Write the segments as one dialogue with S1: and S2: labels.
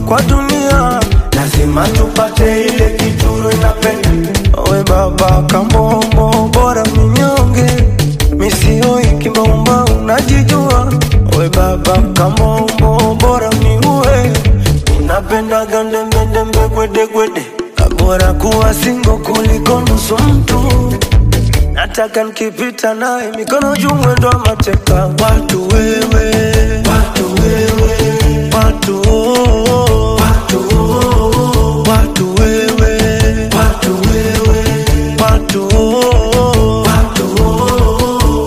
S1: kwa dunia lazima tupate ile kituru inapenda we baba kamombo bora minyonge misioi kimbomba unajijua we baba kamombo bora miue unapenda gandembendembe gwedegwede bora kuwa singo kuliko nusu mtu nataka nikipita naye mikono juu mwendo wa mateka watu wewe watu wewe watu oh, watu oh, watu wewe watu wewe watu oh, watu oh.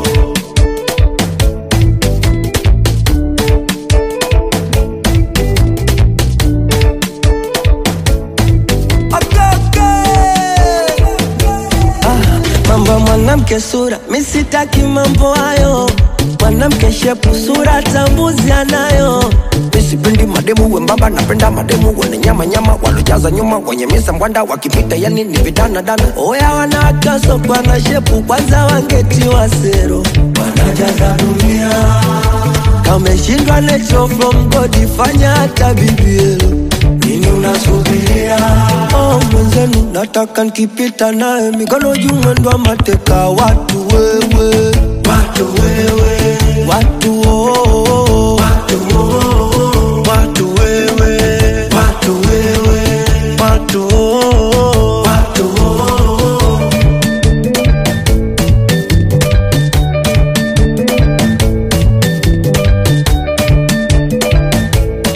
S1: mambo ya mwanamke sura misitaki mambo hayo mwanamke shepu sura tambuzi anayo misipendi mademu wembamba napenda mademu wenye nyama nyama walojaza nyuma wenye misa mbwanda wakipita yani ni vidana dana oya wanawakaso kwana shepu kwanza wangetiwa sero wanajaza dunia kameshindwa nacho from god fanya hata bibielo nini unasubiria oh, mwenzenu nataka nkipita naye mikono juu mwendo wa mateka watu wewe watu wewe watu oh, oh, watu oh, watu wewe watu wewe watu oh, watu oh.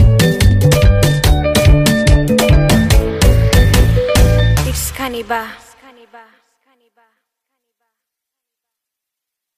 S2: It's Cannibal.